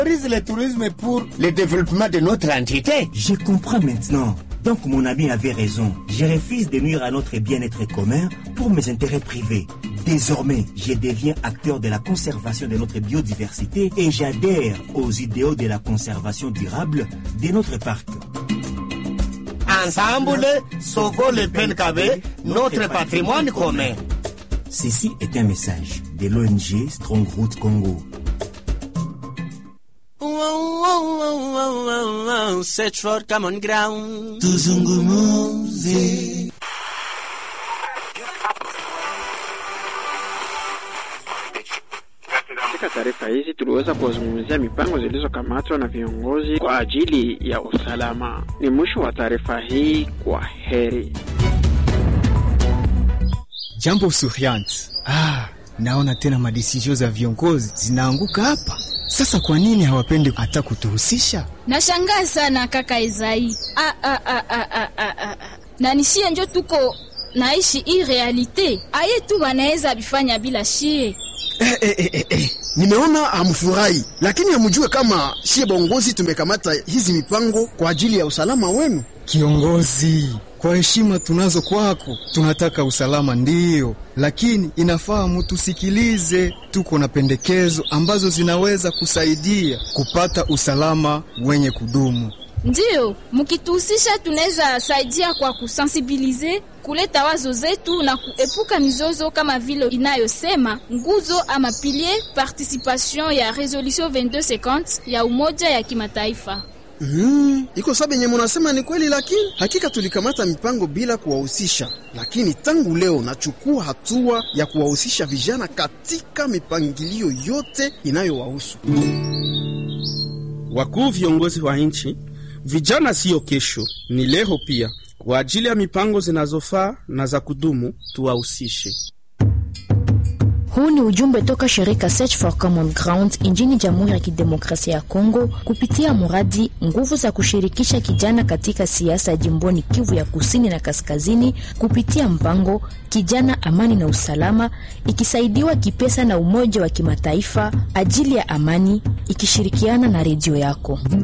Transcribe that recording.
favorise le tourisme pour le développement de notre entité. Je comprends maintenant. Donc mon ami avait raison. Je refuse de nuire à notre bien-être commun pour mes intérêts privés. Désormais, je deviens acteur de la conservation de notre biodiversité et j'adhère aux idéaux de la conservation durable de notre parc. Ensemble, sauvons le Penkabe, notre patrimoine commun. Ceci est un message de l'ONG Strongroot Congo. Search for common ground. Tuzungumuze. Katika taarifa hizi tuliweza kuwazungumzia mipango zilizokamatwa na viongozi kwa ajili ya usalama. Ni mwisho wa taarifa hii. Kwa heri. Jambo Suriant. Ah, naona tena madesizio za viongozi zinaanguka hapa. Sasa kwa nini hawapendi hata kutuhusisha? Nashangaa sana kaka Ezai. Ah, ah, ah, ah, ah, ah, ah. Na nishie njo tuko naishi hii realite aye tu wanaweza bifanya bila shie. Eh, eh, eh, eh, eh. Nimeona hamfurahi, lakini hamjue kama shie bongozi tumekamata hizi mipango kwa ajili ya usalama wenu. Kiongozi, kwa heshima tunazo kwako, tunataka usalama ndiyo, lakini inafaa mutusikilize. Tuko na pendekezo ambazo zinaweza kusaidia kupata usalama wenye kudumu. Ndiyo, mkituhusisha tunaweza saidia kwa kusensibilize, kuleta wazo zetu na kuepuka mizozo kama vile inayosema nguzo ama pilier participation ya resolution 2250 ya Umoja ya Kimataifa. Mm, iko sabe yenye munasema ni kweli, lakini hakika tulikamata mipango bila kuwahusisha, lakini tangu leo nachukua hatua ya kuwahusisha vijana katika mipangilio yote inayowahusu. Wakuu viongozi wa nchi, vijana siyo kesho, ni leo pia. Kwa ajili ya mipango zinazofaa na za kudumu, tuwahusishe. Huu ni ujumbe toka shirika Search for Common Ground nchini Jamhuri ya Kidemokrasia ya Kongo kupitia mradi nguvu za kushirikisha kijana katika siasa jimboni Kivu ya Kusini na Kaskazini kupitia mpango Kijana Amani na Usalama, ikisaidiwa kipesa na Umoja wa Kimataifa ajili ya amani, ikishirikiana na redio yako.